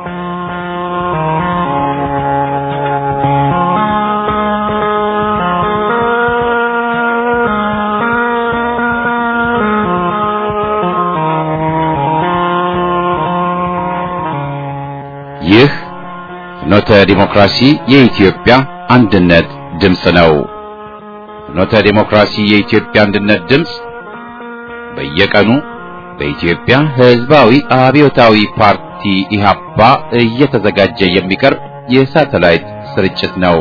ይህ ፍኖተ ዲሞክራሲ የኢትዮጵያ አንድነት ድምፅ ነው። ፍኖተ ዲሞክራሲ የኢትዮጵያ አንድነት ድምፅ በየቀኑ በኢትዮጵያ ሕዝባዊ አብዮታዊ ፓርቲ ኢህአፓ እየተዘጋጀ የሚቀርብ የሳተላይት ስርጭት ነው።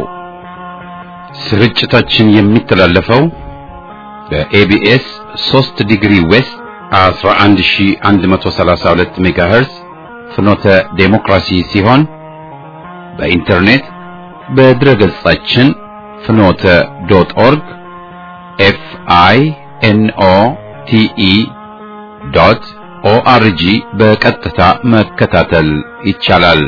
ስርጭታችን የሚተላለፈው በኤቢኤስ 3 ዲግሪ ዌስት 11132 ሜጋሄርዝ ፍኖተ ዴሞክራሲ ሲሆን በኢንተርኔት በድረ ገጻችን ፍኖተ ዶት ኦርግ ኤፍ አይ ኤን ኦ ቲ ኢ ዶት ኦአርጂ በቀጥታ መከታተል ይቻላል።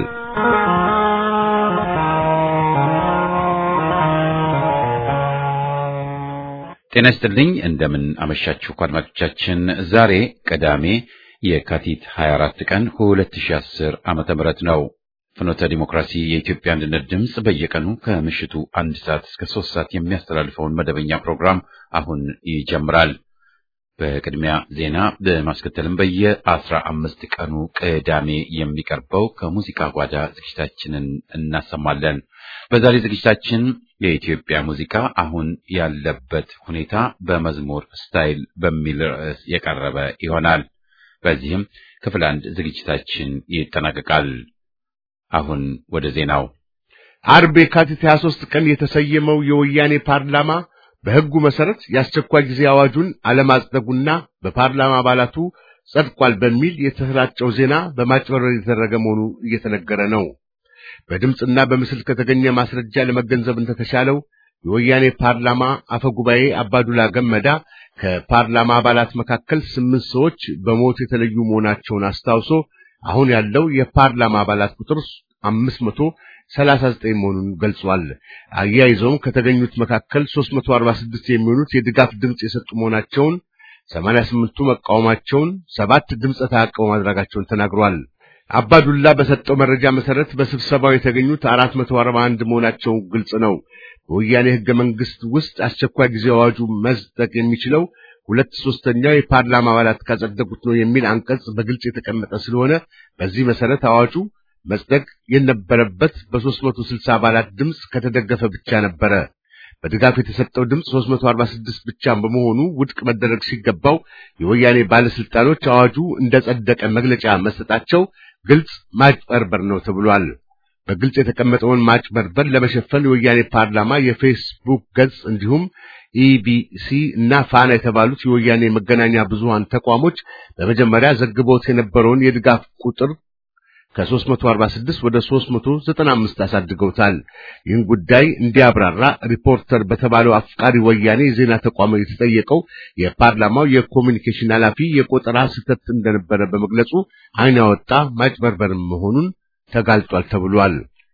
ጤና ይስጥልኝ። እንደምን አመሻችሁ አድማጮቻችን። ዛሬ ቅዳሜ የካቲት 24 ቀን 2010 ዓመተ ምህረት ነው። ፍኖተ ዲሞክራሲ የኢትዮጵያ አንድነት ድምፅ በየቀኑ ከምሽቱ አንድ ሰዓት እስከ ሶስት ሰዓት የሚያስተላልፈውን መደበኛ ፕሮግራም አሁን ይጀምራል። በቅድሚያ ዜና በማስከተልም በየአስራ አምስት ቀኑ ቅዳሜ የሚቀርበው ከሙዚቃ ጓዳ ዝግጅታችንን እናሰማለን። በዛሬ ዝግጅታችን የኢትዮጵያ ሙዚቃ አሁን ያለበት ሁኔታ በመዝሙር ስታይል በሚል ርዕስ የቀረበ ይሆናል። በዚህም ክፍል አንድ ዝግጅታችን ይጠናቀቃል። አሁን ወደ ዜናው። አርብ የካቲት 23 ቀን የተሰየመው የወያኔ ፓርላማ በሕጉ መሰረት የአስቸኳይ ጊዜ አዋጁን አለማጽደጉና በፓርላማ አባላቱ ጸድቋል በሚል የተሰራጨው ዜና በማጭበርበር የተደረገ መሆኑ እየተነገረ ነው። በድምፅና በምስል ከተገኘ ማስረጃ ለመገንዘብ እንደተሻለው የወያኔ ፓርላማ አፈ ጉባኤ አባዱላ ገመዳ ከፓርላማ አባላት መካከል ስምንት ሰዎች በሞት የተለዩ መሆናቸውን አስታውሶ አሁን ያለው የፓርላማ አባላት ቁጥር አምስት መቶ ሰላሳ ዘጠኝ መሆኑን ገልጿል። አያይዘውም ከተገኙት መካከል ሦስት መቶ አርባ ስድስት የሚሆኑት የድጋፍ ድምፅ የሰጡ መሆናቸውን፣ ሰማንያ ስምንቱ መቃወማቸውን፣ ሰባት ድምፀ ተአቅቦ ማድረጋቸውን ተናግሯል። አባዱላ በሰጠው መረጃ መሰረት በስብሰባው የተገኙት አራት መቶ አርባ አንድ መሆናቸው ግልጽ ነው። በወያኔ ሕገ መንግሥት ውስጥ አስቸኳይ ጊዜ አዋጁ መጽደቅ የሚችለው ሁለት ሶስተኛው የፓርላማ አባላት ካጸደቁት ነው የሚል አንቀጽ በግልጽ የተቀመጠ ስለሆነ በዚህ መሰረት አዋጁ መጽደቅ የነበረበት በሦስት መቶ ስልሳ አባላት ድምፅ ከተደገፈ ብቻ ነበረ። በድጋፍ የተሰጠው ድምፅ 346 ብቻ በመሆኑ ውድቅ መደረግ ሲገባው የወያኔ ባለስልጣኖች አዋጁ እንደጸደቀ መግለጫ መስጠታቸው ግልጽ ማጭበርበር ነው ተብሏል። በግልጽ የተቀመጠውን ማጭበርበር ለመሸፈን የወያኔ ፓርላማ የፌስቡክ ገጽ እንዲሁም ኢቢሲ እና ፋና የተባሉት የወያኔ መገናኛ ብዙሃን ተቋሞች በመጀመሪያ ዘግበውት የነበረውን የድጋፍ ቁጥር ከ346 ወደ 395 አሳድገውታል። ይህን ጉዳይ እንዲያብራራ ሪፖርተር በተባለው አፍቃሪ ወያኔ የዜና ተቋም የተጠየቀው የፓርላማው የኮሚኒኬሽን ኃላፊ የቆጠራ ስህተት እንደነበረ በመግለጹ ዓይን ያወጣ ማጭበርበር መሆኑን ተጋልጧል ተብሏል።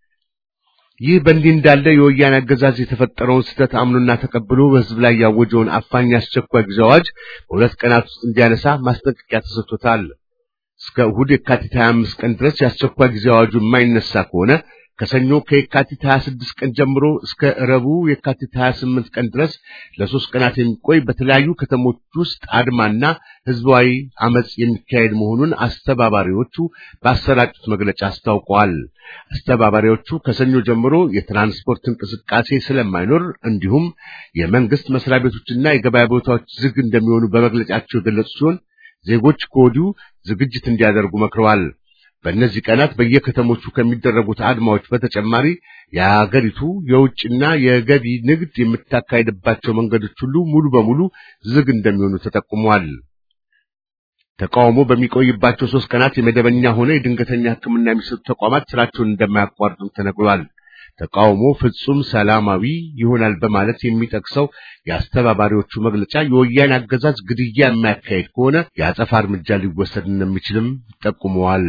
ይህ በእንዲህ እንዳለ የወያኔ አገዛዝ የተፈጠረውን ስህተት አምኖና ተቀብሎ በሕዝብ ላይ ያወጀውን አፋኝ አስቸኳይ ጊዜ አዋጅ በሁለት ቀናት ውስጥ እንዲያነሳ ማስጠንቀቂያ ተሰጥቶታል። እስከ እሁድ የካቲት 25 ቀን ድረስ የአስቸኳይ ጊዜ አዋጁ የማይነሳ ከሆነ ከሰኞ ከየካቲት 26 ቀን ጀምሮ እስከ ረቡዕ የካቲት 28 ቀን ድረስ ለሶስት ቀናት የሚቆይ በተለያዩ ከተሞች ውስጥ አድማና ህዝባዊ አመጽ የሚካሄድ መሆኑን አስተባባሪዎቹ ባሰራጩት መግለጫ አስታውቀዋል። አስተባባሪዎቹ ከሰኞ ጀምሮ የትራንስፖርት እንቅስቃሴ ስለማይኖር እንዲሁም የመንግስት መስሪያ ቤቶችና የገበያ ቦታዎች ዝግ እንደሚሆኑ በመግለጫቸው የገለጹ ሲሆን ዜጎች ከወዲሁ ዝግጅት እንዲያደርጉ መክረዋል። በእነዚህ ቀናት በየከተሞቹ ከሚደረጉት አድማዎች በተጨማሪ የሀገሪቱ የውጭና የገቢ ንግድ የምታካሄድባቸው መንገዶች ሁሉ ሙሉ በሙሉ ዝግ እንደሚሆኑ ተጠቁሟል። ተቃውሞ በሚቆይባቸው ሶስት ቀናት የመደበኛ ሆነ የድንገተኛ ሕክምና የሚሰጡ ተቋማት ስራቸውን እንደማያቋርጡ ተነግሯል። ተቃውሞ ፍጹም ሰላማዊ ይሆናል በማለት የሚጠቅሰው የአስተባባሪዎቹ መግለጫ የወያኔ አገዛዝ ግድያ የማያካሄድ ከሆነ የአጸፋ እርምጃ ሊወሰድ እንደሚችልም ጠቁመዋል።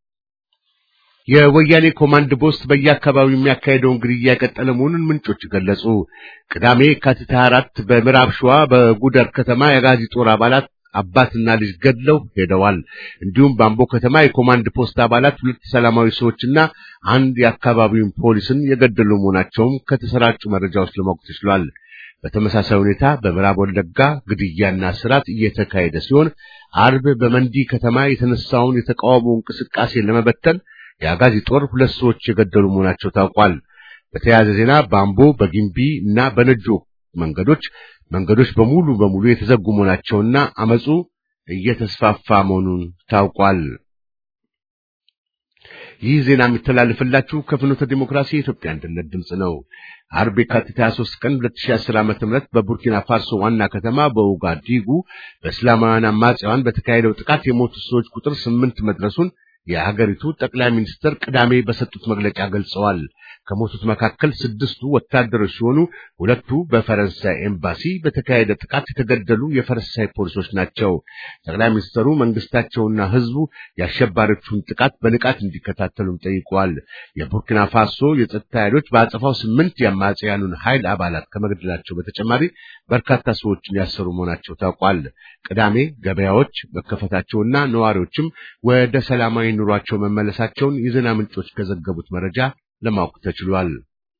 የወያኔ ኮማንድ ፖስት በየአካባቢው የሚያካሄደውን ግድያ የቀጠለ መሆኑን ምንጮች ገለጹ። ቅዳሜ የካቲት 24 በምዕራብ ሸዋ በጉደር ከተማ የአጋዚ ጦር አባላት አባትና ልጅ ገድለው ሄደዋል። እንዲሁም በአምቦ ከተማ የኮማንድ ፖስት አባላት ሁለት ሰላማዊ ሰዎችና አንድ የአካባቢውን ፖሊስን የገደሉ መሆናቸውም ከተሰራጩ መረጃዎች ለማወቅ ተችሏል። በተመሳሳይ ሁኔታ በምዕራብ ወለጋ ግድያና ስርዓት እየተካሄደ ሲሆን አርብ በመንዲ ከተማ የተነሳውን የተቃውሞ እንቅስቃሴ ለመበተን የአጋዚ ጦር ሁለት ሰዎች የገደሉ መሆናቸው ታውቋል። በተያያዘ ዜና በአምቦ በጊምቢ እና በነጆ መንገዶች መንገዶች በሙሉ በሙሉ የተዘጉ መሆናቸውና አመፁ እየተስፋፋ መሆኑን ታውቋል። ይህ ዜና የሚተላለፍላችሁ ከፍኖተ ዲሞክራሲ የኢትዮጵያ አንድነት ድምፅ ነው። አርብ የካቲት 23 ቀን 2010 ዓ.ም በቡርኪና ፋሶ ዋና ከተማ በኡጋዲጉ በእስላማውያን አማጽያን በተካሄደው ጥቃት የሞቱ ሰዎች ቁጥር ስምንት መድረሱን የሀገሪቱ ጠቅላይ ሚኒስትር ቅዳሜ በሰጡት መግለጫ ገልጸዋል። ከሞቱት መካከል ስድስቱ ወታደሮች ሲሆኑ ሁለቱ በፈረንሳይ ኤምባሲ በተካሄደ ጥቃት የተገደሉ የፈረንሳይ ፖሊሶች ናቸው። ጠቅላይ ሚኒስትሩ መንግስታቸውና ሕዝቡ የአሸባሪዎቹን ጥቃት በንቃት እንዲከታተሉም ጠይቀዋል። የቡርኪና ፋሶ የጸጥታ ኃይሎች በአጸፋው ስምንት የአማጽያኑን ኃይል አባላት ከመግደላቸው በተጨማሪ በርካታ ሰዎችን ያሰሩ መሆናቸው ታውቋል። ቅዳሜ ገበያዎች መከፈታቸውና ነዋሪዎችም ወደ ሰላማዊ ኑሯቸው መመለሳቸውን የዜና ምንጮች ከዘገቡት መረጃ ለማወቅ ተችሏል።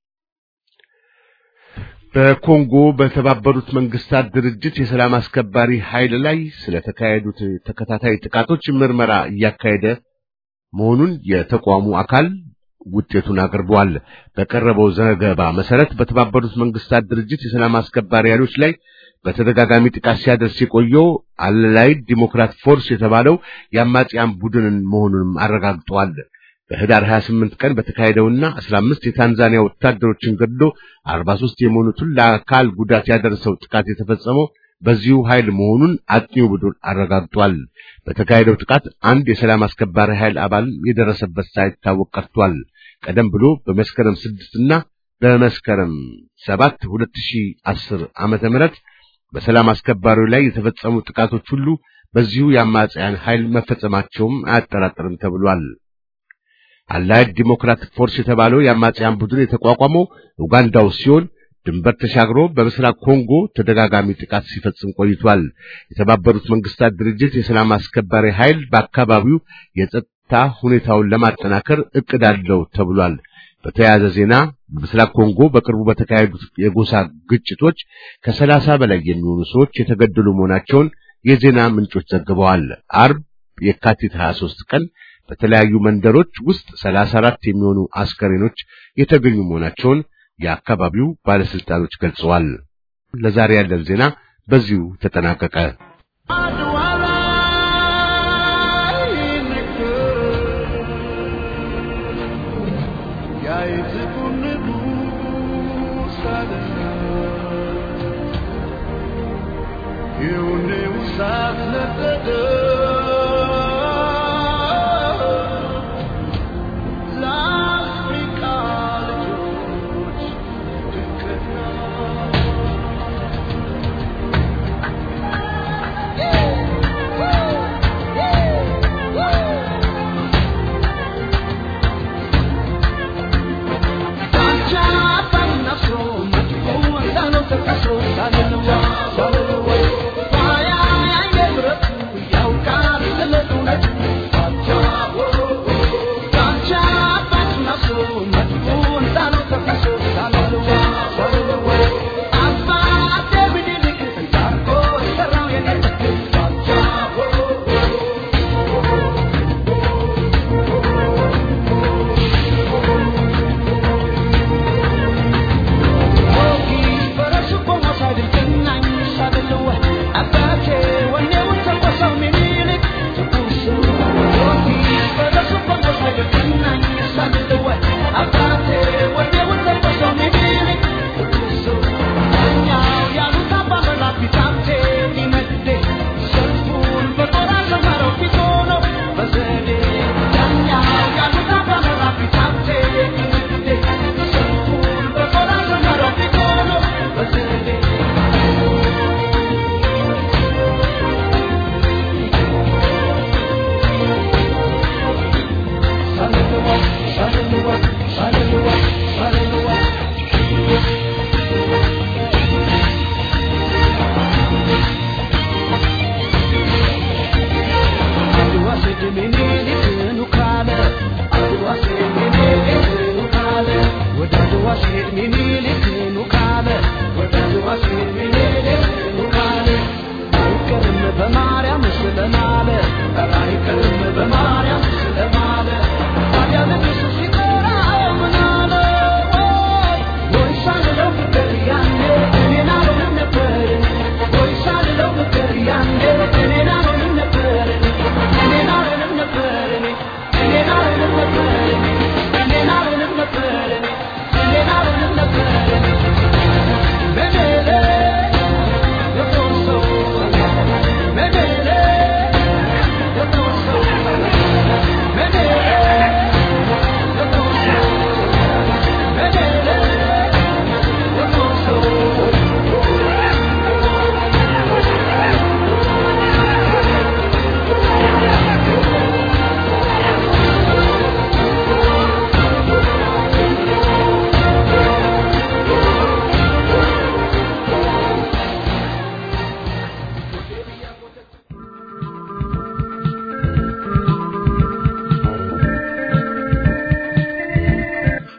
በኮንጎ በተባበሩት መንግስታት ድርጅት የሰላም አስከባሪ ኃይል ላይ ስለተካሄዱት ተከታታይ ጥቃቶች ምርመራ እያካሄደ መሆኑን የተቋሙ አካል ውጤቱን አቅርበዋል። በቀረበው ዘገባ መሰረት በተባበሩት መንግስታት ድርጅት የሰላም አስከባሪ ኃይሎች ላይ በተደጋጋሚ ጥቃት ሲያደርስ የቆየው አላይድ ዲሞክራት ፎርስ የተባለው የአማጽያን ቡድንን መሆኑንም አረጋግጠዋል። በህዳር 28 ቀን በተካሄደውና 15 የታንዛኒያ ወታደሮችን ገድሎ 43 የሞኑትን ለአካል ጉዳት ያደረሰው ጥቃት የተፈጸመው በዚሁ ኃይል መሆኑን አጥኚው ቡድን አረጋግጧል። በተካሄደው ጥቃት አንድ የሰላም አስከባሪ ኃይል አባል የደረሰበት ሳይታወቅ ቀርቷል። ቀደም ብሎ በመስከረም 6 እና በመስከረም 7 2010 ዓመተ ምህረት በሰላም አስከባሪው ላይ የተፈጸሙ ጥቃቶች ሁሉ በዚሁ የአማጽያን ኃይል መፈጸማቸውም አያጠራጥርም ተብሏል። አላይድ ዲሞክራቲክ ፎርስ የተባለው የአማጽያን ቡድን የተቋቋመው ኡጋንዳ ውስጥ ሲሆን ድንበር ተሻግሮ በምስራቅ ኮንጎ ተደጋጋሚ ጥቃት ሲፈጽም ቆይቷል። የተባበሩት መንግስታት ድርጅት የሰላም አስከባሪ ኃይል በአካባቢው የጸጥታ ሁኔታውን ለማጠናከር እቅድ አለው ተብሏል። በተያያዘ ዜና በምስራቅ ኮንጎ በቅርቡ በተካሄዱት የጎሳ ግጭቶች ከሰላሳ በላይ የሚሆኑ ሰዎች የተገደሉ መሆናቸውን የዜና ምንጮች ዘግበዋል። አርብ የካቲት 23 ቀን በተለያዩ መንደሮች ውስጥ 34 የሚሆኑ አስከሬኖች የተገኙ መሆናቸውን የአካባቢው ባለስልጣኖች ገልጸዋል። ለዛሬ ያለን ዜና በዚሁ ተጠናቀቀ። Fire,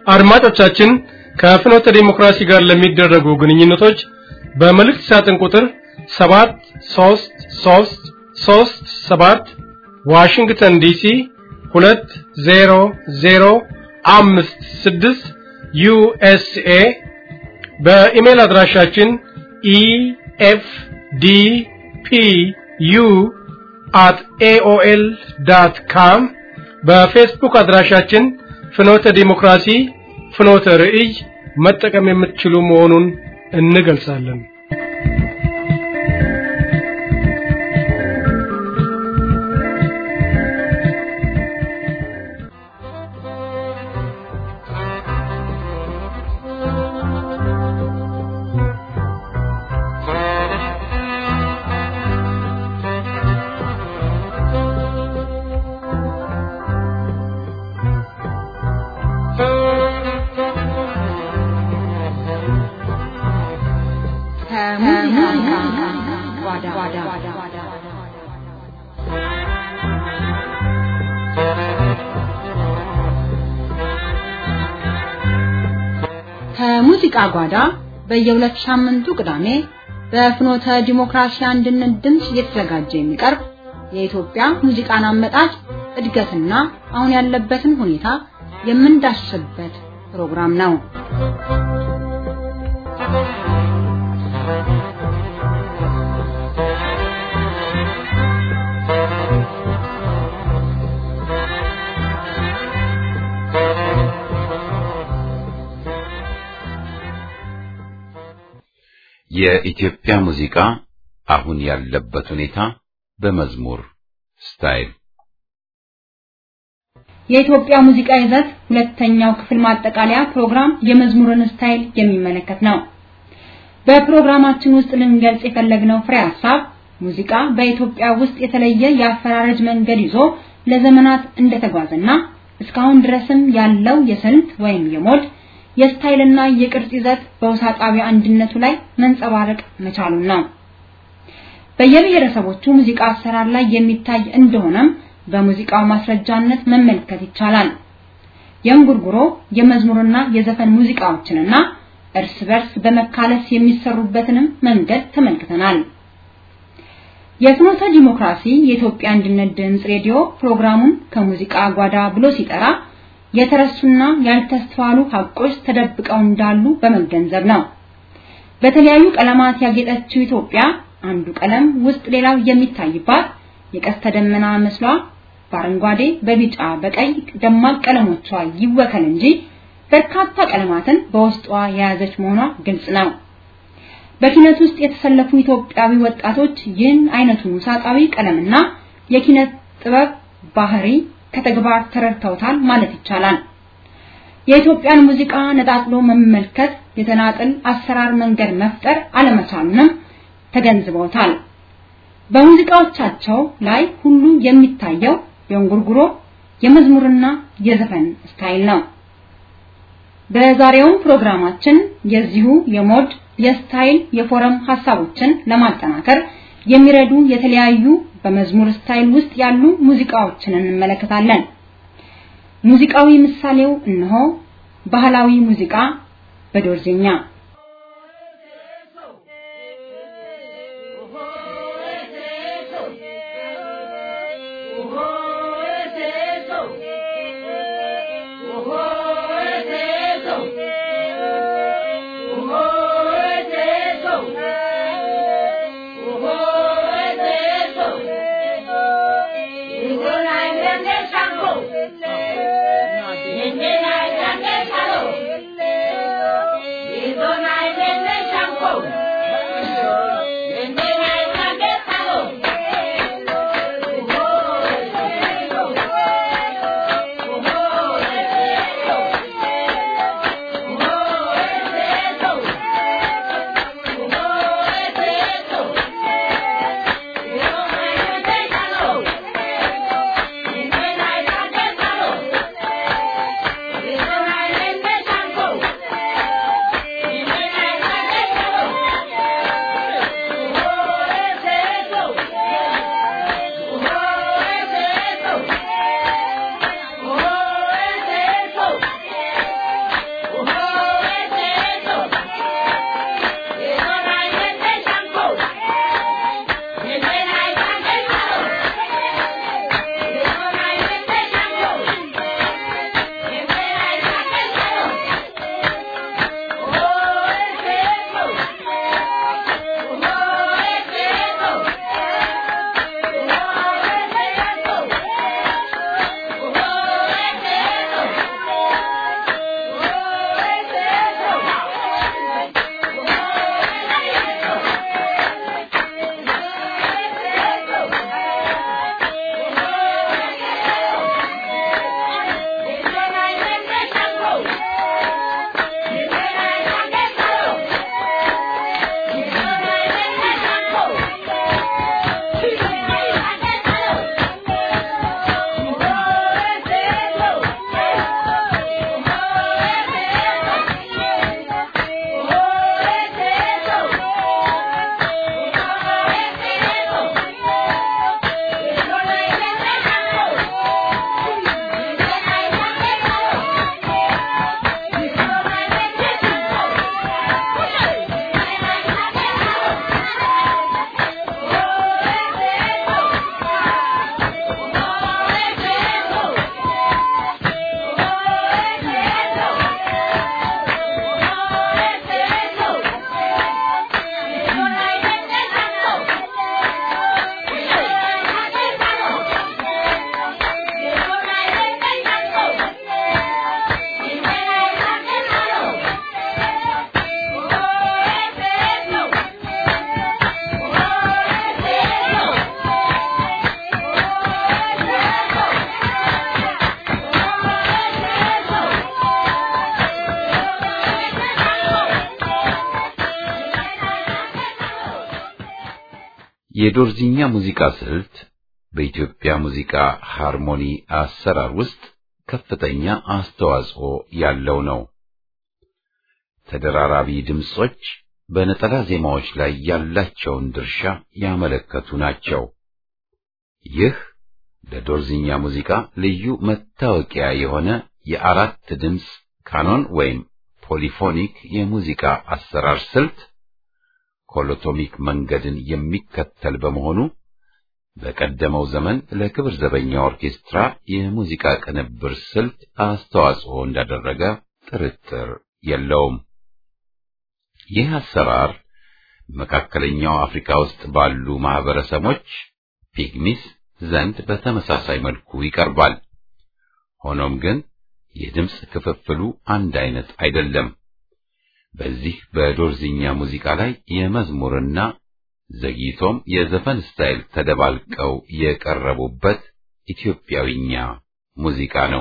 አድማጮቻችን ከፍኖተ ዲሞክራሲ ጋር ለሚደረጉ ግንኙነቶች በመልእክት ሳጥን ቁጥር 73337 ዋሽንግተን ዲሲ 20056 ዩኤስኤ በኢሜል አድራሻችን ኢኤፍዲፒዩ አት ኤኦኤል ዳት ካም በፌስቡክ አድራሻችን ፍኖተ ዲሞክራሲ ፍኖተ ርዕይ መጠቀም የምትችሉ መሆኑን እንገልጻለን። ከሙዚቃ ጓዳ በየሁለት ሳምንቱ ቅዳሜ በፍኖተ ዲሞክራሲ አንድነት ድምፅ እየተዘጋጀ የሚቀርብ የኢትዮጵያ ሙዚቃን አመጣጥ እድገትና አሁን ያለበትን ሁኔታ የምንዳስስበት ፕሮግራም ነው። የኢትዮጵያ ሙዚቃ አሁን ያለበት ሁኔታ በመዝሙር ስታይል የኢትዮጵያ ሙዚቃ ይዘት ሁለተኛው ክፍል ማጠቃለያ ፕሮግራም የመዝሙርን ስታይል የሚመለከት ነው። በፕሮግራማችን ውስጥ ልንገልጽ የፈለግነው ፍሬ ሐሳብ ሙዚቃ በኢትዮጵያ ውስጥ የተለየ የአፈራረጅ መንገድ ይዞ ለዘመናት እንደተጓዘና እስካሁን ድረስም ያለው የስልት ወይም የሞድ የስታይልና የቅርጽ ይዘት በውሳጣዊ አንድነቱ ላይ መንጸባረቅ መቻሉን ነው። በየብሔረሰቦቹ ሙዚቃ አሰራር ላይ የሚታይ እንደሆነም በሙዚቃው ማስረጃነት መመልከት ይቻላል። የእንጉርጉሮ የመዝሙርና የዘፈን ሙዚቃዎችንና እርስ በርስ በመካለስ የሚሰሩበትንም መንገድ ተመልክተናል። የፍኖተ ዲሞክራሲ የኢትዮጵያ አንድነት ድምፅ ሬዲዮ ፕሮግራሙን ከሙዚቃ ጓዳ ብሎ ሲጠራ የተረሱና ያልተስተዋሉ ሀቆች ተደብቀው እንዳሉ በመገንዘብ ነው። በተለያዩ ቀለማት ያጌጠችው ኢትዮጵያ አንዱ ቀለም ውስጥ ሌላው የሚታይባት የቀስተ ደመና መስሏ በአረንጓዴ፣ በቢጫ፣ በቀይ ደማቅ ቀለሞቿ ይወከል እንጂ በርካታ ቀለማትን በውስጧ የያዘች መሆኗ ግልጽ ነው። በኪነት ውስጥ የተሰለፉ ኢትዮጵያዊ ወጣቶች ይህን አይነቱን ውሳጣዊ ቀለምና የኪነት ጥበብ ባህሪ ከተግባር ተረድተውታል ማለት ይቻላል። የኢትዮጵያን ሙዚቃ ነጣጥሎ መመልከት የተናጥል አሰራር መንገድ መፍጠር አለመቻሉንም ተገንዝበውታል። በሙዚቃዎቻቸው ላይ ሁሉ የሚታየው የእንጉርጉሮ የመዝሙርና የዘፈን ስታይል ነው። በዛሬውም ፕሮግራማችን የዚሁ የሞድ የስታይል የፎረም ሀሳቦችን ለማጠናከር የሚረዱ የተለያዩ በመዝሙር ስታይል ውስጥ ያሉ ሙዚቃዎችን እንመለከታለን። ሙዚቃዊ ምሳሌው እነሆ ባህላዊ ሙዚቃ በዶርዜኛ Hello. የዶርዚኛ ሙዚቃ ስልት በኢትዮጵያ ሙዚቃ ሃርሞኒ አሰራር ውስጥ ከፍተኛ አስተዋጽኦ ያለው ነው። ተደራራቢ ድምጾች በነጠላ ዜማዎች ላይ ያላቸውን ድርሻ ያመለከቱ ናቸው። ይህ ለዶርዚኛ ሙዚቃ ልዩ መታወቂያ የሆነ የአራት ድምፅ ካኖን ወይም ፖሊፎኒክ የሙዚቃ አሰራር ስልት ኮሎቶሚክ መንገድን የሚከተል በመሆኑ በቀደመው ዘመን ለክብር ዘበኛ ኦርኬስትራ የሙዚቃ ቅንብር ስልት አስተዋጽኦ እንዳደረገ ጥርጥር የለውም። ይህ አሰራር መካከለኛው አፍሪካ ውስጥ ባሉ ማህበረሰቦች ፒግሚስ ዘንድ በተመሳሳይ መልኩ ይቀርባል። ሆኖም ግን የድምፅ ክፍፍሉ አንድ አይነት አይደለም። በዚህ በዶርዚኛ ሙዚቃ ላይ የመዝሙርና ዘግይቶም የዘፈን ስታይል ተደባልቀው የቀረቡበት ኢትዮጵያዊኛ ሙዚቃ ነው።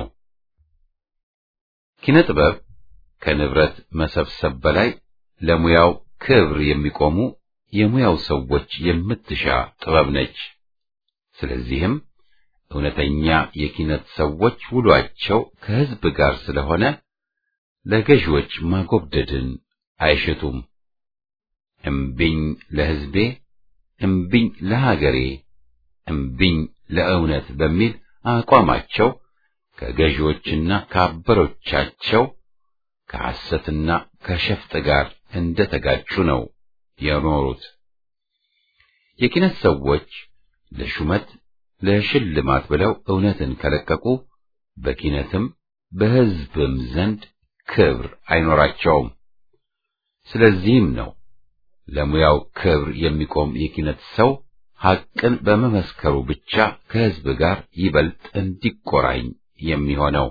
ኪነ ጥበብ ከንብረት መሰብሰብ በላይ ለሙያው ክብር የሚቆሙ የሙያው ሰዎች የምትሻ ጥበብ ነች። ስለዚህም እውነተኛ የኪነት ሰዎች ውሏቸው ከሕዝብ ጋር ስለሆነ ለገዢዎች ማጎብደድን አይሽቱም። እምቢኝ ለሕዝቤ፣ እምቢኝ ለሀገሬ፣ እምቢኝ ለእውነት በሚል አቋማቸው ከገዢዎችና ከአበሮቻቸው ከሐሰትና ከሸፍጥ ጋር እንደተጋጩ ነው የኖሩት። የኪነት ሰዎች ለሹመት ለሽልማት ብለው እውነትን ከለቀቁ በኪነትም በሕዝብም ዘንድ ክብር አይኖራቸውም። ስለዚህም ነው ለሙያው ክብር የሚቆም የኪነት ሰው ሐቅን በመመስከሩ ብቻ ከሕዝብ ጋር ይበልጥ እንዲቆራኝ የሚሆነው።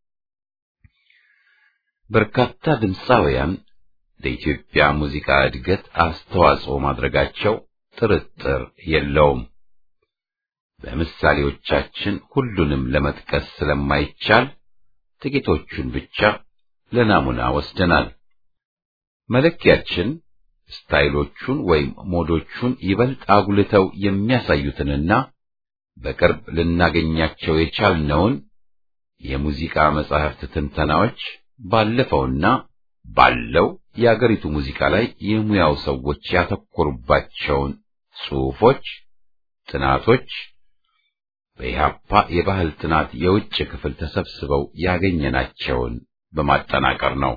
በርካታ ድምፃውያን ለኢትዮጵያ ሙዚቃ እድገት አስተዋጽኦ ማድረጋቸው ጥርጥር የለውም። በምሳሌዎቻችን ሁሉንም ለመጥቀስ ስለማይቻል ጥቂቶቹን ብቻ ለናሙና ወስደናል። መለኪያችን ስታይሎቹን ወይም ሞዶቹን ይበልጥ አጉልተው የሚያሳዩትንና በቅርብ ልናገኛቸው የቻልነውን የሙዚቃ መጻሕፍት ትንተናዎች ባለፈውና ባለው የአገሪቱ ሙዚቃ ላይ የሙያው ሰዎች ያተኮሩባቸውን ጽሑፎች፣ ጥናቶች በኢህአፓ የባህል ጥናት የውጭ ክፍል ተሰብስበው ያገኘናቸውን በማጠናቀር ነው።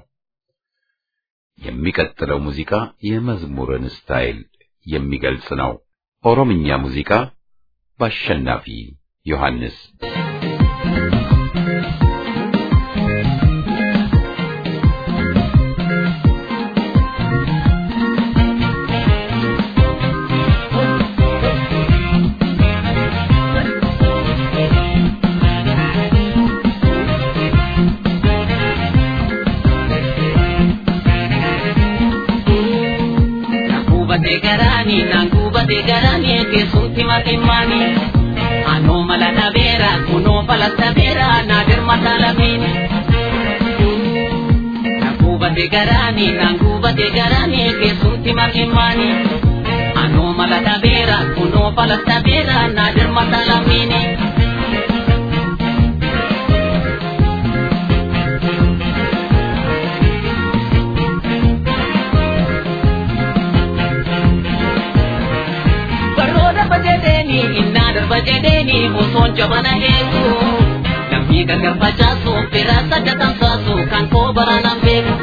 የሚቀጥለው ሙዚቃ የመዝሙርን ስታይል የሚገልጽ ነው። ኦሮምኛ ሙዚቃ በአሸናፊ ዮሐንስ garani nangubate garani keessutti matimani anoo mala dhabeera kunoo fala dhabeera naadir mataalamini nangubate garani nangubate garani keessutti matimani anoo mala dhabeera kunoo fala dhabeera naadir mataalamini darba jedheeni osoon jabana eegu namni gargar facaasu fira sadda tamsaasu kan koo baraanaan beeku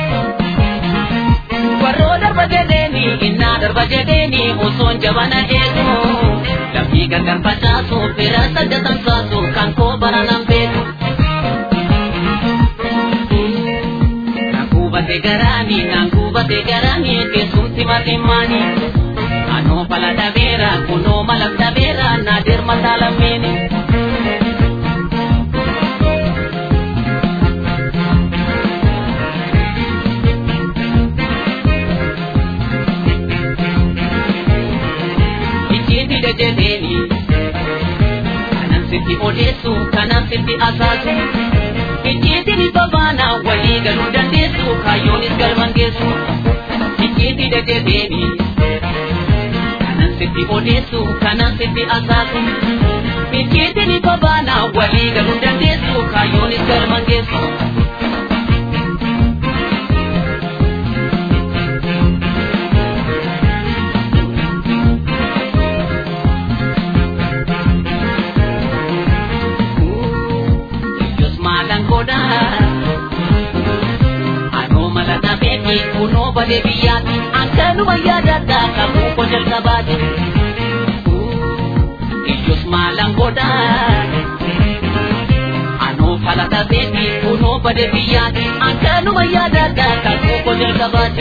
warroo darba jedheeni innaa darba jedheeni osoon jabana eegu namni gargar facaasu fira sadda tamsaasu kan koo baraanaan beeku Nankubate garaani nankubate garaani keessumti matimmaanii. anoo fala dhabeera kunoo mala dhabeera naadir mataalamini ijjiitide jedheeni kanan sitti odeessu kanan sitti asaasu ijjiitini babaana walii galuu dandeessu kaayyoonis galman geessu ijjiitide jedheeni sitti odeessu kanan sitti asaasu icciitiin babaana walii galuu dandeessu kaayyoonis galma geessu. Ijos maalan godhaa. Anoo mala dhabeeti kunoo badee biyyaati akkanuma yaadadha qabuu ko jalqabaati. Ijos maalan godhaa. Anoo fala dhabeeti kunoo badee biyyaati akkanuma yaadadha qabuu ko jalqabaati.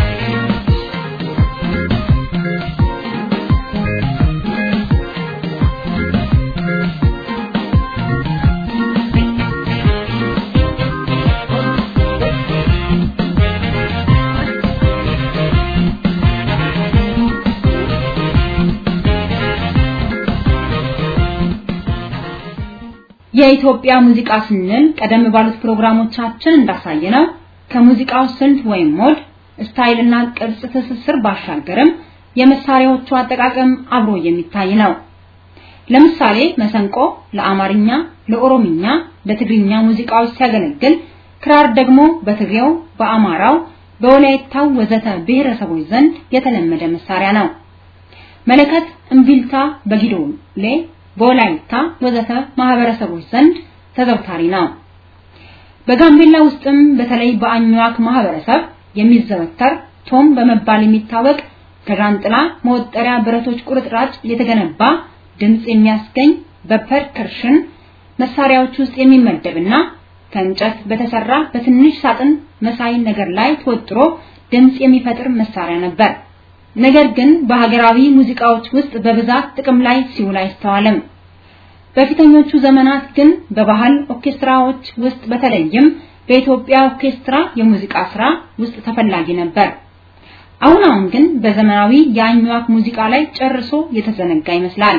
የኢትዮጵያ ሙዚቃ ስንል ቀደም ባሉት ፕሮግራሞቻችን እንዳሳየነው ከሙዚቃው ስልት ወይም ሞድ ስታይልና ቅርጽ ትስስር ባሻገርም የመሳሪያዎቹ አጠቃቀም አብሮ የሚታይ ነው። ለምሳሌ መሰንቆ ለአማርኛ፣ ለኦሮምኛ፣ ለትግርኛ ሙዚቃዎች ሲያገለግል፣ ክራር ደግሞ በትግሬው፣ በአማራው፣ በወላይታው ወዘተ ብሔረሰቦች ዘንድ የተለመደ መሳሪያ ነው። መለከት፣ እምቢልታ በጊዶሌ በወላይታ ወዘተ ማህበረሰቦች ዘንድ ተዘውታሪ ነው። በጋምቤላ ውስጥም በተለይ በአኝዋክ ማህበረሰብ የሚዘወተር ቶም በመባል የሚታወቅ ከዣንጥላ መወጠሪያ ብረቶች ቁርጥራጭ የተገነባ ድምጽ የሚያስገኝ በፐርከርሽን መሳሪያዎች ውስጥ የሚመደብና ከእንጨት በተሰራ በትንሽ ሳጥን መሳይ ነገር ላይ ተወጥሮ ድምጽ የሚፈጥር መሳሪያ ነበር። ነገር ግን በሀገራዊ ሙዚቃዎች ውስጥ በብዛት ጥቅም ላይ ሲውል አይስተዋልም። በፊተኞቹ ዘመናት ግን በባህል ኦርኬስትራዎች ውስጥ በተለይም በኢትዮጵያ ኦርኬስትራ የሙዚቃ ስራ ውስጥ ተፈላጊ ነበር። አሁን አሁን ግን በዘመናዊ የአኝዋክ ሙዚቃ ላይ ጨርሶ የተዘነጋ ይመስላል።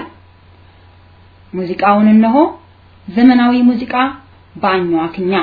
ሙዚቃውን እነሆ ዘመናዊ ሙዚቃ በአኝዋክኛ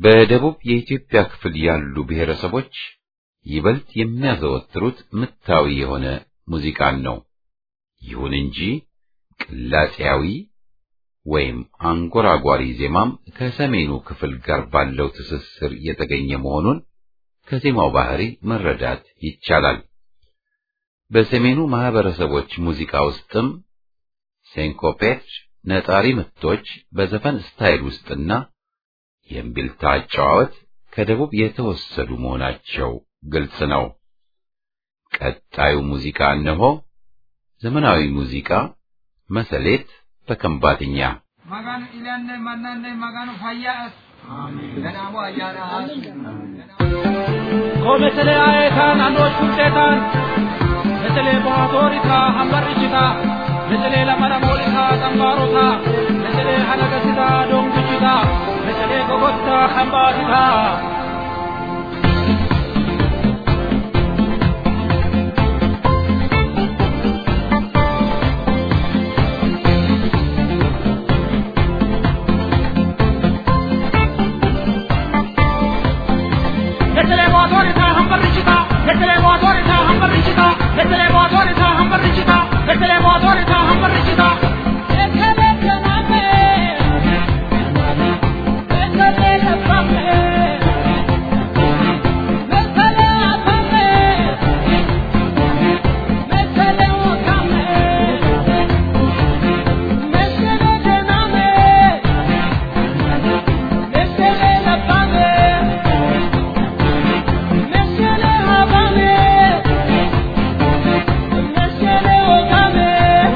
በደቡብ የኢትዮጵያ ክፍል ያሉ ብሔረሰቦች ይበልጥ የሚያዘወትሩት ምታዊ የሆነ ሙዚቃን ነው። ይሁን እንጂ ቅላጼያዊ ወይም አንጎራጓሪ ዜማም ከሰሜኑ ክፍል ጋር ባለው ትስስር የተገኘ መሆኑን ከዜማው ባህሪ መረዳት ይቻላል። በሰሜኑ ማህበረሰቦች ሙዚቃ ውስጥም ሴንኮፔት ነጣሪ ምቶች በዘፈን ስታይል ውስጥና የእምቢልታ አጨዋወት ከደቡብ የተወሰዱ መሆናቸው ግልጽ ነው። ቀጣዩ ሙዚቃ እነሆ። ዘመናዊ ሙዚቃ መሰሌት በከምባትኛ Magaan ilaanne mannanne magaan fayyaas. Ganaamu ayyaanaas. Ko metele ayetaan andoot kunteetaan metele baatooritaa hambarrichitaa metele lamara moolitaa xambaarotaa metele halagasitaa doongichitaa metele gogottaa hambaatitaa. Metele baatooritaa hambarrichitaa metele baatooritaa hambarrichitaa metele baatooritaa hambarrichitaa metele baatooritaa hambarrichitaa. Metele kanamee metele lafamee metele afamee metele wakamee metele kanamee metele lafamee. Meshele habame, meshele okame.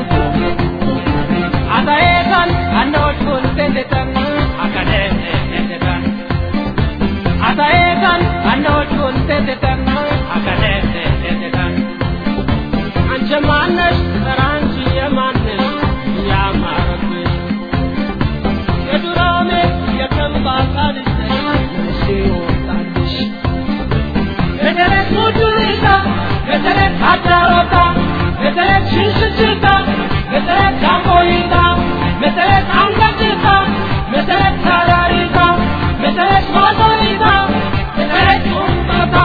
Ataetan, andoch kuntendetan, akade tendetan. Ataetan, andoch kuntendetan, akade tendetan. Anche mannesh, taranchi yamannesh, yamarabbesh. Yedurame, yakambatalis, meshe Metelet mucurita, metelet hajarota, metelet şişişita, metelet jambolita, metelet angacita, metelet sararita, metelet motorita, metelet umbata.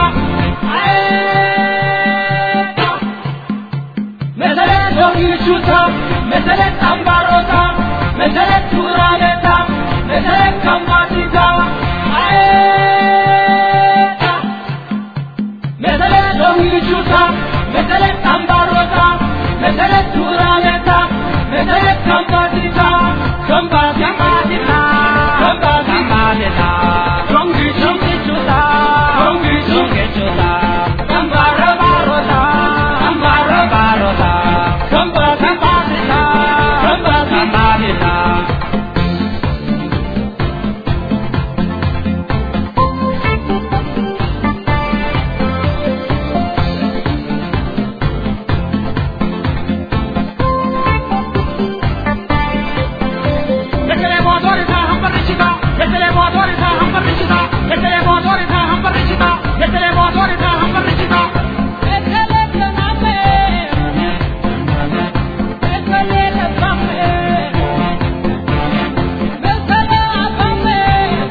Aeta. Metelet yogüçuta, metelet ambarota, metelet turaleta, metelet kambatita. Aeta. Mesele dongichuta, mesele tambarota, mesele turaneta, mesele kambatita, kambatita, kambatita, dongi dongichuta, dongi dongichuta, tambara barota, tambara barota, kambatita, kambatita. Metele motorita hambaricita, metele motorita hambaricita, metele motorita hambaricita, metele motorita hambaricita. Metele kaname, metele kaname, metele akame,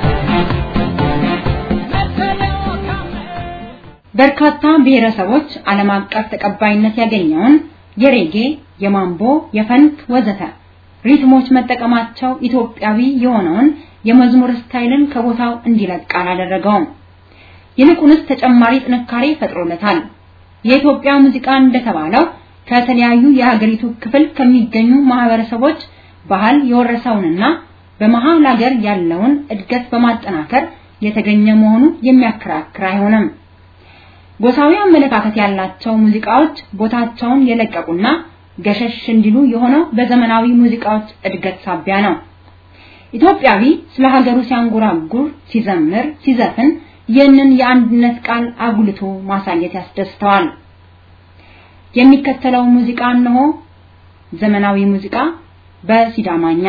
metele akame. በርካታ ብሔረሰቦች ዓለም አቀፍ ተቀባይነት ያገኘውን የሬጌ፣ የማምቦ፣ የፈንክ ወዘተ ሪትሞች መጠቀማቸው ኢትዮጵያዊ የሆነውን የመዝሙር ስታይልን ከቦታው እንዲለቅ አላደረገውም። ይልቁንስ ተጨማሪ ጥንካሬ ፈጥሮለታል። የኢትዮጵያ ሙዚቃ እንደተባለው ከተለያዩ የሀገሪቱ ክፍል ከሚገኙ ማህበረሰቦች ባህል የወረሰውንና በመሃል ሀገር ያለውን እድገት በማጠናከር የተገኘ መሆኑ የሚያከራክር አይሆንም። ጎሳዊ አመለካከት ያላቸው ሙዚቃዎች ቦታቸውን የለቀቁና ገሸሽ እንዲሉ የሆነው በዘመናዊ ሙዚቃዎች እድገት ሳቢያ ነው። ኢትዮጵያዊ ስለ ሀገሩ ሲያንጎራጉር፣ ሲዘምር፣ ሲዘፍን ይህንን የአንድነት ቃል አጉልቶ ማሳየት ያስደስተዋል። የሚከተለው ሙዚቃ እነሆ ዘመናዊ ሙዚቃ በሲዳማኛ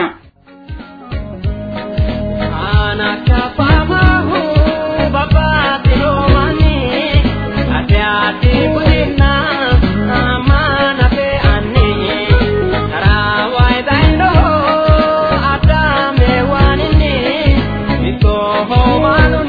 Adame wanini, mito ho manuni.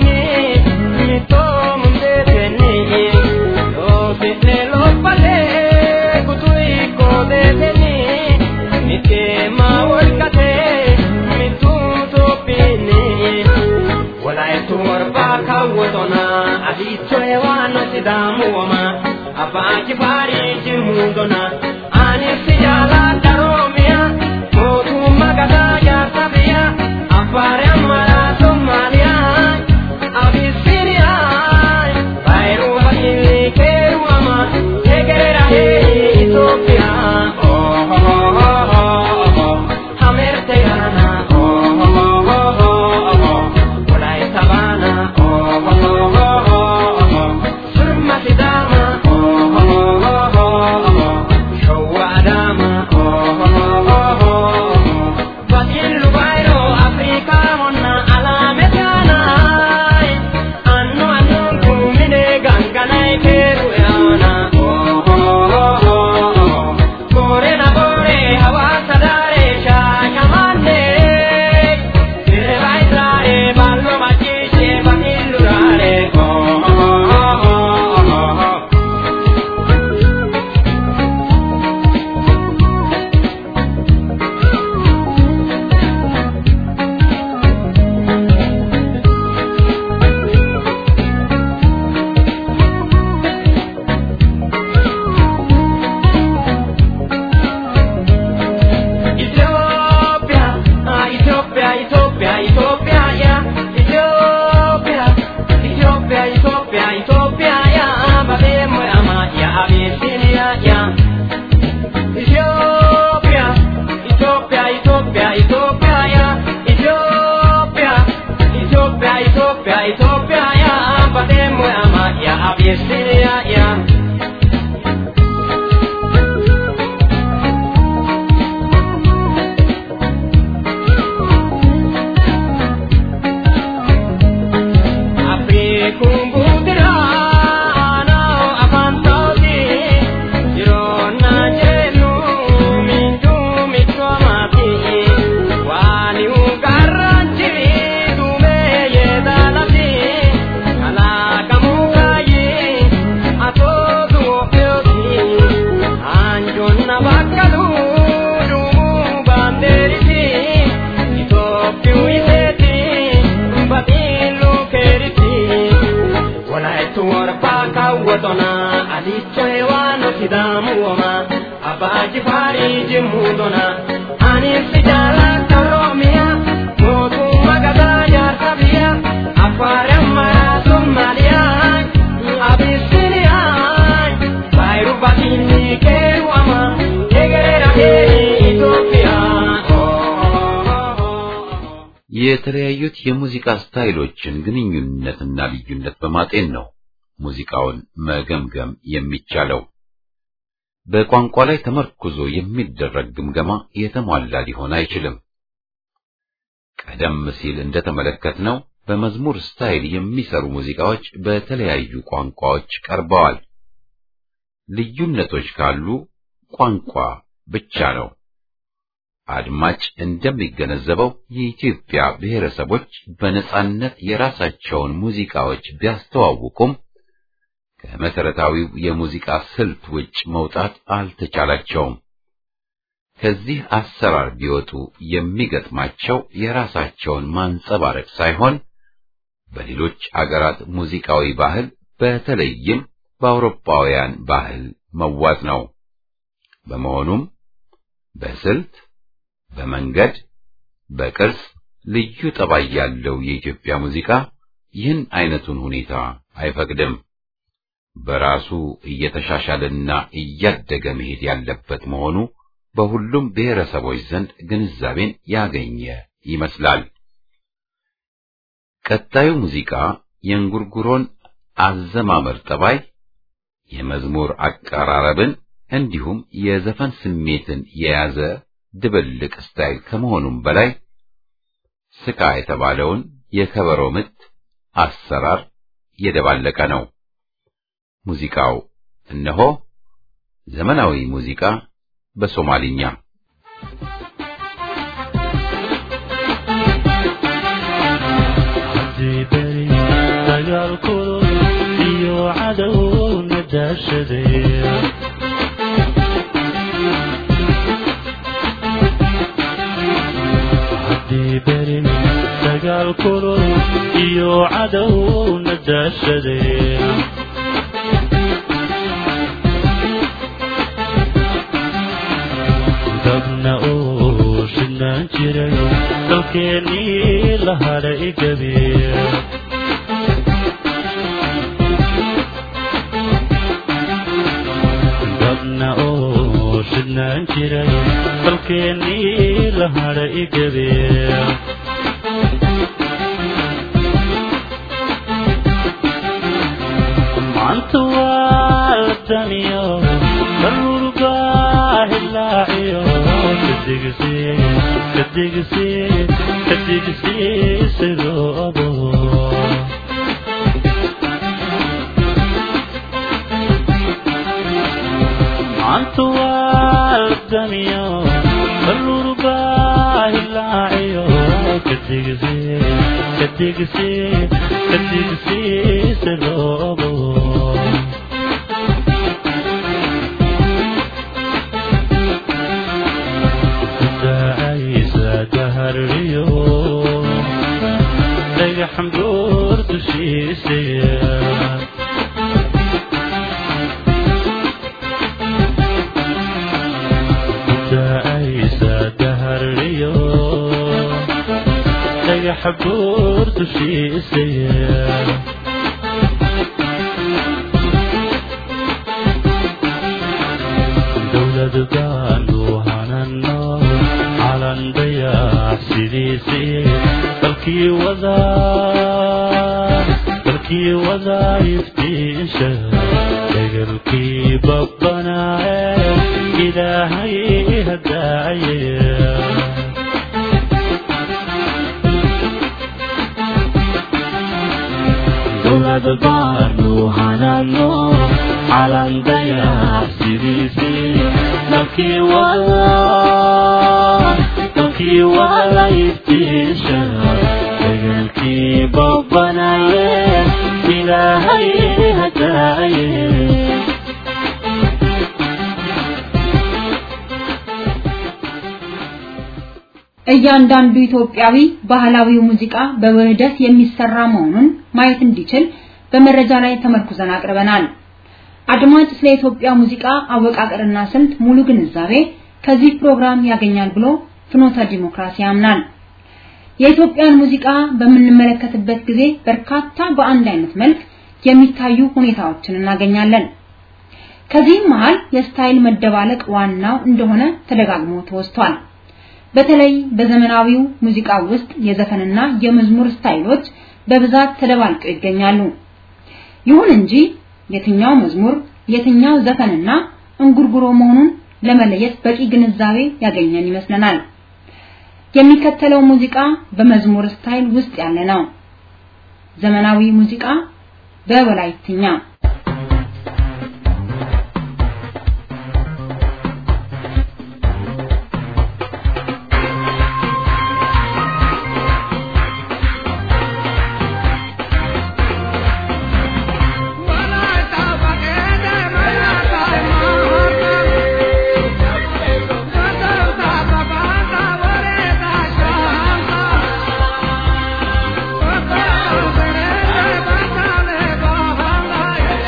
kaawwatona adiichoe waano sidaamu wama abbaa kibaarii jimuudona ani si jaaladha roomiya mootummaa gadaa jaarsa biyya affaare ammaraa somaaliyaa abisiniyaa baayiruu haliili keeruwama egerera hee itoophiyaa hamerte gaana walaayita baana surma sidaama shawwa adaama batillu baayiroo afrikaa honna alaame taanaay annu annuun kuumine ganganay keeru yaana boore na boore hawaasa daaree shaashamanne sirba israa'ee baallo maciishee batillu daaree Ethiopia, ah, Ethiopia, Ethiopia, Ethiopia, yeah. Ethiopia, Ethiopia, Ethiopia, Ethiopia, yeah. Babemo ama ya Abyssinia, yeah. Ethiopia, Ethiopia, Ethiopia, Ethiopia, yeah. Ethiopia, Ethiopia, Ethiopia, Ethiopia, yeah. Babemo ama ya Abyssinia, yeah. kaawwatona adichoe waano sidaamu woma abbaa jifaarii jimuudona ani si jaalladha oroomiya mootummaa gadaa jaarsa biyya affaare ammaraa somaaliyaa abisiniyaa baayiru bakiinni keewwama egerera hee Itoophiyaa. የተለያዩት የሙዚቃ ስታይሎችን ግንኙነትና ልዩነት በማጤን ነው ሙዚቃውን መገምገም የሚቻለው። በቋንቋ ላይ ተመርኩዞ የሚደረግ ግምገማ የተሟላ ሊሆን አይችልም። ቀደም ሲል እንደተመለከትነው በመዝሙር ስታይል የሚሰሩ ሙዚቃዎች በተለያዩ ቋንቋዎች ቀርበዋል። ልዩነቶች ካሉ ቋንቋ ብቻ ነው። አድማጭ እንደሚገነዘበው የኢትዮጵያ ብሔረሰቦች በነጻነት የራሳቸውን ሙዚቃዎች ቢያስተዋውቁም ከመሰረታዊው የሙዚቃ ስልት ውጭ መውጣት አልተቻላቸውም። ከዚህ አሰራር ቢወጡ የሚገጥማቸው የራሳቸውን ማንጸባረቅ ሳይሆን በሌሎች አገራት ሙዚቃዊ ባህል በተለይም በአውሮፓውያን ባህል መዋጥ ነው። በመሆኑም በስልት፣ በመንገድ፣ በቅርጽ ልዩ ጠባይ ያለው የኢትዮጵያ ሙዚቃ ይህን አይነቱን ሁኔታ አይፈቅድም። በራሱ እየተሻሻለና እያደገ መሄድ ያለበት መሆኑ በሁሉም ብሔረሰቦች ዘንድ ግንዛቤን ያገኘ ይመስላል። ቀጣዩ ሙዚቃ የእንጉርጉሮን አዘማመር ጠባይ፣ የመዝሙር አቀራረብን እንዲሁም የዘፈን ስሜትን የያዘ ድብልቅ ስታይል ከመሆኑም በላይ ስካ የተባለውን የከበሮ ምት አሰራር የደባለቀ ነው። ሙዚቃው እነሆ ዘመናዊ ሙዚቃ በሶማሊኛ Dagaal dagaal kulul iyo cadowna daashadeen dabna uu shidnaan jiray dalkeennii la hadhay gabiir dabna uu shidnaan jiray dalkeennii la hadhay gabiir maanta waa la daniyo daruurbaa hilaaciyo kadigsi kadigsi kadigsi siroobo maanta waa la daniyo daruurbaa hilaaciyo kadigsi kadigsi kadigsi siroobo daacaysa daharriyo dhagaxan buur dushiisaya daacaysa daharriyo dhagaxa buur dushiisaya dowlad baanu hanano calan dayax sidiisii dalkii wadaa dalkii wadaa iftiisha degalkii babbanaaye ilaahay hadaaye dowlad baanu hanano calan dayax sidiisii dalkii wadaa dalkii wada iftiisha degalkii babbanaye ilaahay hadaaye እያንዳንዱ ኢትዮጵያዊ ባህላዊው ሙዚቃ በውህደት የሚሰራ መሆኑን ማየት እንዲችል በመረጃ ላይ ተመርኩዘን አቅርበናል። አድማጭ ስለ ኢትዮጵያ ሙዚቃ አወቃቀርና ስልት ሙሉ ግንዛቤ ከዚህ ፕሮግራም ያገኛል ብሎ ፍኖተ ዲሞክራሲ ያምናል። የኢትዮጵያን ሙዚቃ በምንመለከትበት ጊዜ በርካታ በአንድ አይነት መልክ የሚታዩ ሁኔታዎችን እናገኛለን። ከዚህም መሃል የስታይል መደባለቅ ዋናው እንደሆነ ተደጋግሞ ተወስቷል። በተለይ በዘመናዊው ሙዚቃ ውስጥ የዘፈንና የመዝሙር ስታይሎች በብዛት ተደባልቀው ይገኛሉ። ይሁን እንጂ የትኛው መዝሙር የትኛው ዘፈንና እንጉርጉሮ መሆኑን ለመለየት በቂ ግንዛቤ ያገኘን ይመስለናል። የሚከተለው ሙዚቃ በመዝሙር ስታይል ውስጥ ያለ ነው። ዘመናዊ ሙዚቃ በወላይትኛ Bye.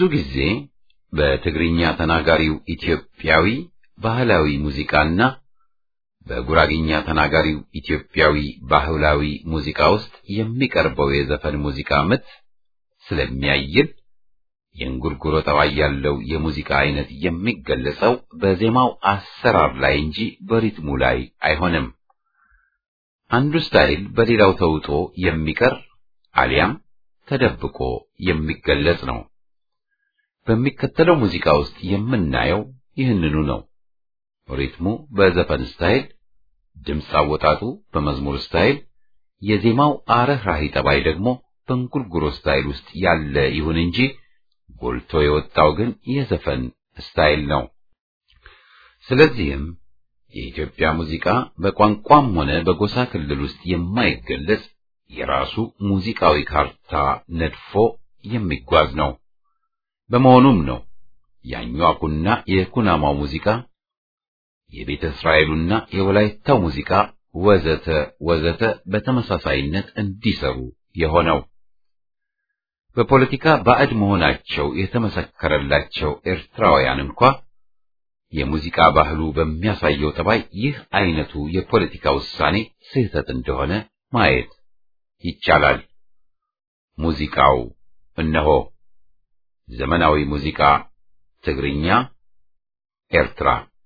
ብዙ ጊዜ በትግርኛ ተናጋሪው ኢትዮጵያዊ ባህላዊ ሙዚቃና በጉራግኛ ተናጋሪው ኢትዮጵያዊ ባህላዊ ሙዚቃ ውስጥ የሚቀርበው የዘፈን ሙዚቃ ምት ስለሚያይል የእንጉርጉሮ ጠባይ ያለው የሙዚቃ አይነት የሚገለጸው በዜማው አሰራር ላይ እንጂ በሪትሙ ላይ አይሆንም። አንዱ ስታይል በሌላው ተውጦ የሚቀር አሊያም ተደብቆ የሚገለጽ ነው። በሚከተለው ሙዚቃ ውስጥ የምናየው ይህንኑ ነው። ሪትሙ በዘፈን ስታይል፣ ድምፅ አወጣጡ በመዝሙር ስታይል፣ የዜማው አረህራሂ ጠባይ ደግሞ በእንጉርጉሮ ስታይል ውስጥ ያለ ይሁን እንጂ ጎልቶ የወጣው ግን የዘፈን ስታይል ነው። ስለዚህም የኢትዮጵያ ሙዚቃ በቋንቋም ሆነ በጎሳ ክልል ውስጥ የማይገለጽ የራሱ ሙዚቃዊ ካርታ ነድፎ የሚጓዝ ነው። በመሆኑም ነው ያኟኩና የኩናማው ሙዚቃ የቤተ እስራኤሉና የወላይታው ሙዚቃ ወዘተ ወዘተ በተመሳሳይነት እንዲሰሩ የሆነው። በፖለቲካ ባዕድ መሆናቸው የተመሰከረላቸው ኤርትራውያን እንኳ የሙዚቃ ባህሉ በሚያሳየው ጠባይ ይህ አይነቱ የፖለቲካ ውሳኔ ስህተት እንደሆነ ማየት ይቻላል። ሙዚቃው እነሆ ዘመናዊ ሙዚቃ ትግርኛ ኤርትራ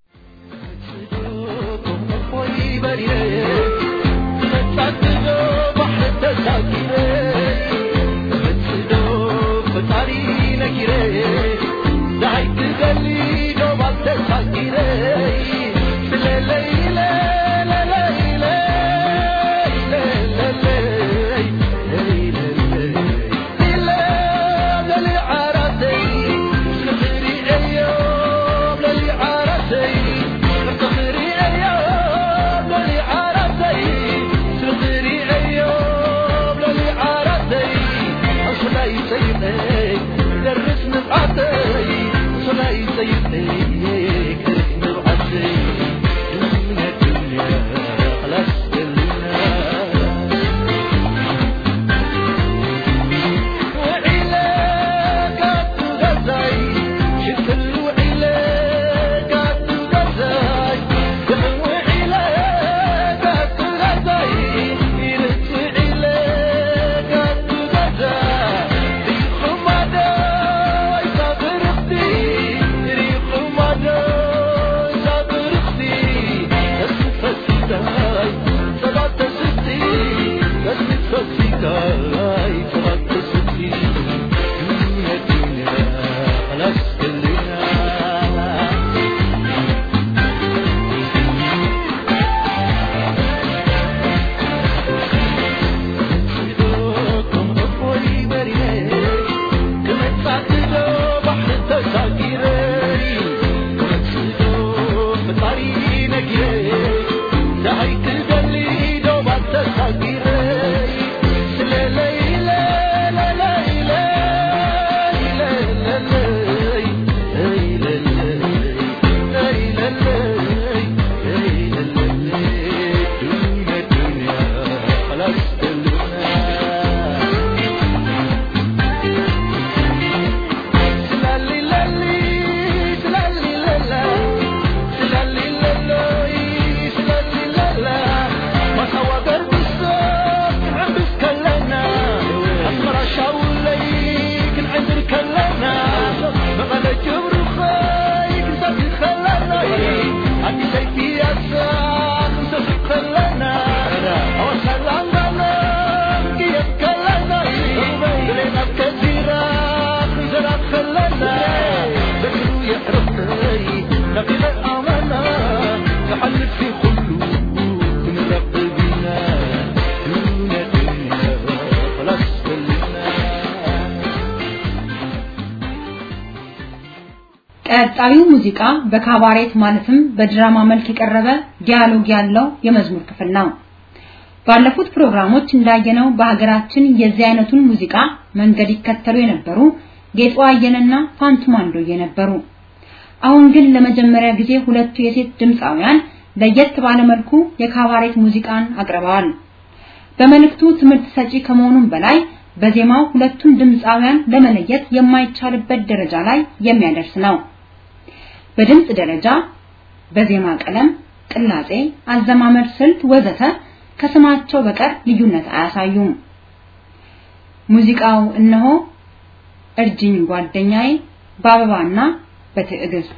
ቀጣዩ ሙዚቃ በካባሬት ማለትም በድራማ መልክ የቀረበ ዲያሎግ ያለው የመዝሙር ክፍል ነው። ባለፉት ፕሮግራሞች እንዳየነው በሀገራችን የዚህ አይነቱን ሙዚቃ መንገድ ይከተሉ የነበሩ ጌጡ አየነና ፋንቱ ማንዶዬ ነበሩ። አሁን ግን ለመጀመሪያ ጊዜ ሁለቱ የሴት ድምፃውያን ለየት ባለ መልኩ የካባሬት ሙዚቃን አቅርበዋል። በመልእክቱ ትምህርት ሰጪ ከመሆኑም በላይ በዜማው ሁለቱን ድምፃውያን ለመለየት የማይቻልበት ደረጃ ላይ የሚያደርስ ነው። በድምፅ ደረጃ፣ በዜማ ቀለም፣ ቅላጼ፣ አዘማመር ስልት ወዘተ ከስማቸው በቀር ልዩነት አያሳዩም። ሙዚቃው እነሆ እርጅኝ ጓደኛዬ በአበባና በትዕግስት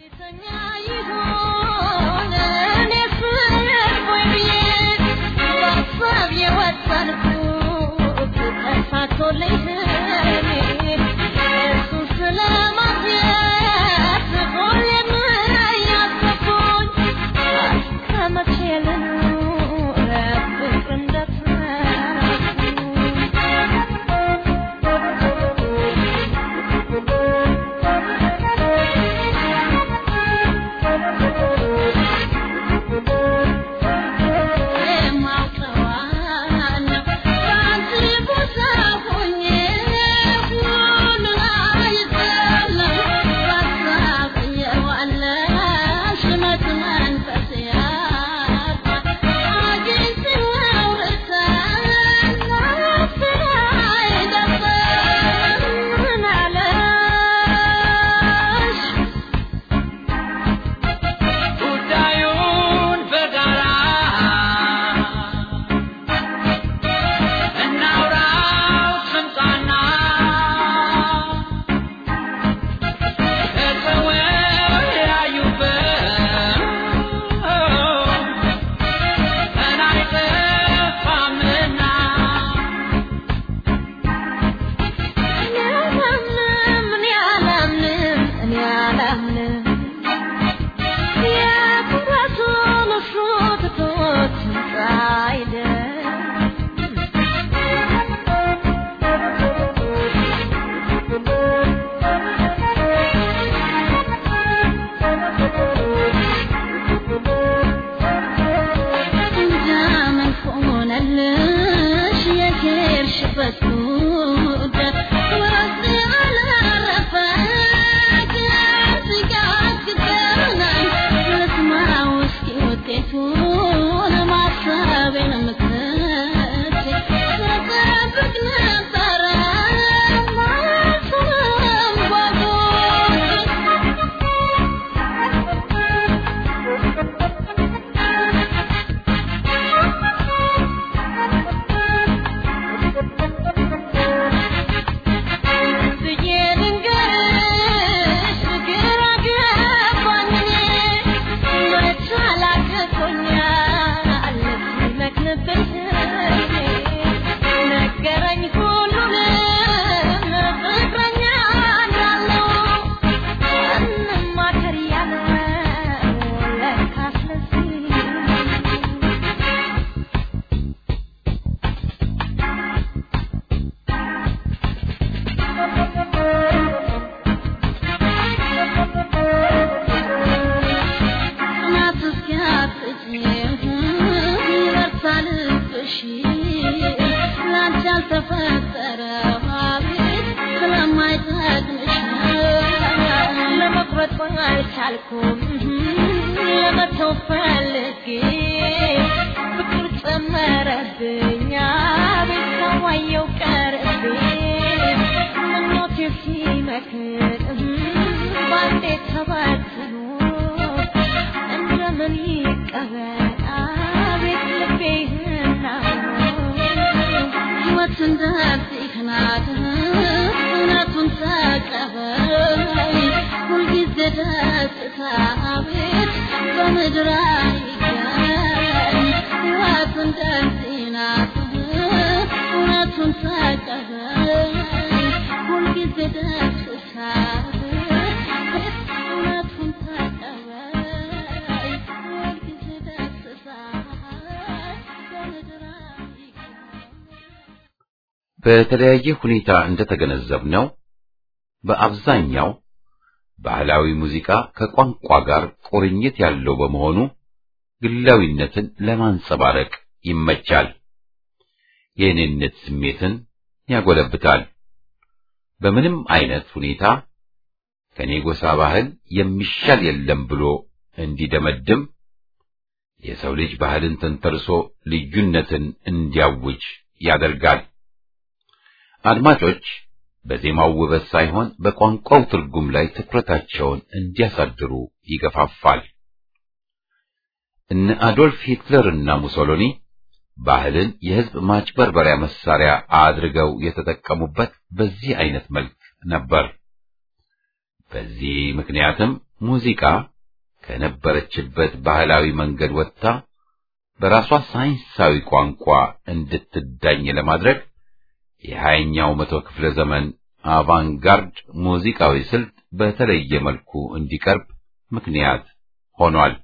በተለያየ ሁኔታ እንደተገነዘብነው በአብዛኛው ባህላዊ ሙዚቃ ከቋንቋ ጋር ቁርኝት ያለው በመሆኑ ግላዊነትን ለማንጸባረቅ ይመቻል። የእኔነት ስሜትን ያጎለብታል። በምንም አይነት ሁኔታ ከኔ ጎሳ ባህል የሚሻል የለም ብሎ እንዲደመድም የሰው ልጅ ባህልን ተንተርሶ ልዩነትን እንዲያውጅ ያደርጋል። አድማጮች በዜማው ውበት ሳይሆን በቋንቋው ትርጉም ላይ ትኩረታቸውን እንዲያሳድሩ ይገፋፋል። እነ አዶልፍ ሂትለርና ሙሶሎኒ ባህልን የሕዝብ ማጭበርበሪያ መሳሪያ አድርገው የተጠቀሙበት በዚህ አይነት መልክ ነበር። በዚህ ምክንያትም ሙዚቃ ከነበረችበት ባህላዊ መንገድ ወጥታ በራሷ ሳይንሳዊ ቋንቋ እንድትዳኝ ለማድረግ የሀያኛው መቶ ክፍለ ዘመን አቫንጋርድ ሙዚቃዊ ስልት በተለየ መልኩ እንዲቀርብ ምክንያት ሆኗል።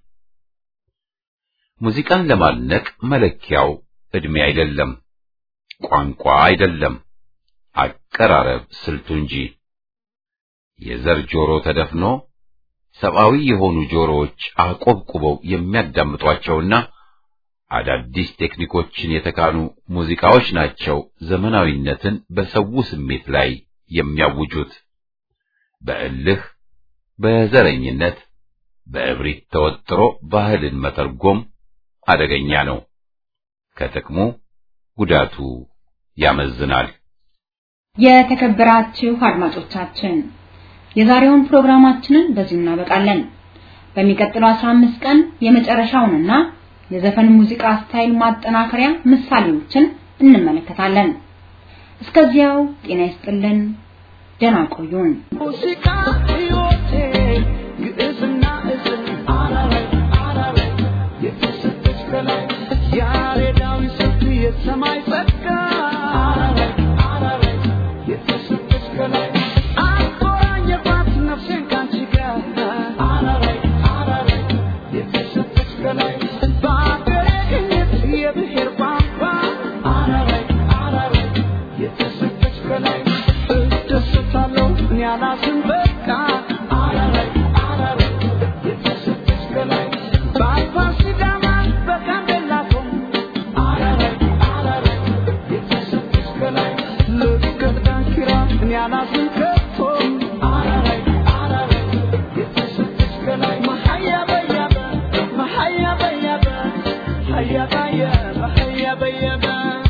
ሙዚቃን ለማድነቅ መለኪያው ዕድሜ አይደለም፣ ቋንቋ አይደለም፣ አቀራረብ ስልቱ እንጂ። የዘር ጆሮ ተደፍኖ ሰብአዊ የሆኑ ጆሮዎች አቆብቁበው የሚያዳምጧቸውና አዳዲስ ቴክኒኮችን የተካኑ ሙዚቃዎች ናቸው ዘመናዊነትን በሰው ስሜት ላይ የሚያውጁት። በእልህ፣ በዘረኝነት፣ በእብሪት ተወጥሮ ባህልን መተርጎም አደገኛ ነው። ከጥቅሙ ጉዳቱ ያመዝናል። የተከበራችሁ አድማጮቻችን የዛሬውን ፕሮግራማችንን በዚሁ እናበቃለን። በሚቀጥለው 15 ቀን የመጨረሻውንና የዘፈን ሙዚቃ ስታይል ማጠናከሪያ ምሳሌዎችን እንመለከታለን። እስከዚያው ጤና ይስጥልን፣ ደህና ቆዩን። ሙዚቃ ሕይወቴ ግዕዝና እዝል አራራይ አራራይ የተሰጠች ከላይ ያሬዳዊ ስልት የሰማይ ጸጋ አራራይ አራራይ የተሰጠች ከላይ አቆራኘባት ነፍሴን ካንቺ ጋር አራራይ አራራይ የተሰጠች ከላይ በአገሬ ቅኝት የብሔር ቋንቋ አራራይ አራራይ የተሰጠች ከላይ እደሰታለሁ እኔ አላዝን በቃ አራራይ አራራይ የተሰጠች ከላይ በአፋር ሲዳማ በጋምቤላ ቶም አራራይ አራራይ የተሰጠች ከላይ ልክ ዳንኪራ እኔ አላዝን ከቶ አራራይ አራራይ የተሰጠች ከላይ መሀያ በያበ መሀያ በያበ ሀያ ባየበ ሀያ በየበ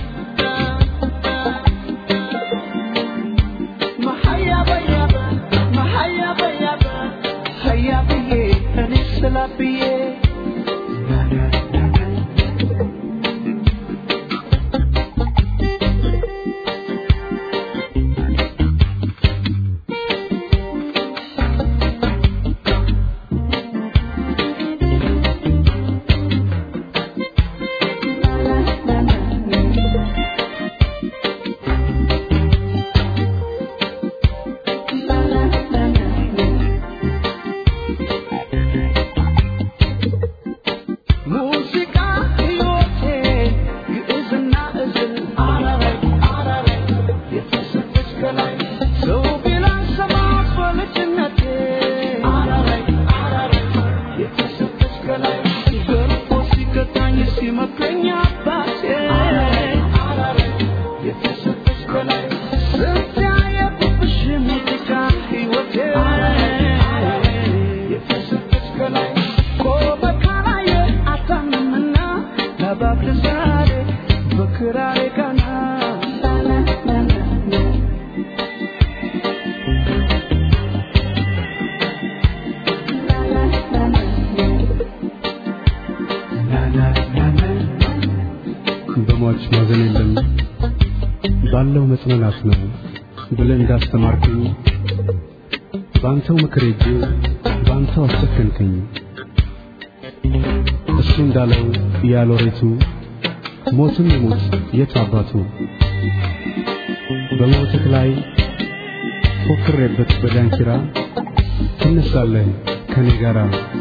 መሀያ በያበ መሀያ በያበ ሀያ ብዬ እኔ ስላ ብዬ ሙዚቃ ሕይወቴ ግዕዝና እዝል አራራይ አራራይ የተሰጠች ከላይ ሰው ቢላን ሰማት በልጅነቴ አራራይ አራራይ የተሰጠች ከላይ ገርፎ ሲገታኝ ሲመክረኝ አባቴ አራራይ የተሰጠች ከላይ ስንት ያየሁብሽ ሙዚቃ ሕይወቴ የተሰጠች ከላይ ቆመ ካላየ አታምንምና ለባብል ዛሬ በክራሬ ቀና በሟች ማዘን የለም ባለው መጽናናት ነው ብለህ እንዳስተማርከኝ በአንተው ምክር ሄጄ በአንተው አሰከንከኝ። እሱ እንዳለው ያሎሬቱ ሞትም ይሙት የት አባቱ በሞትህ ላይ ፎክሬበት በዳንኪራ ትነሳለህ ከኔ ጋራ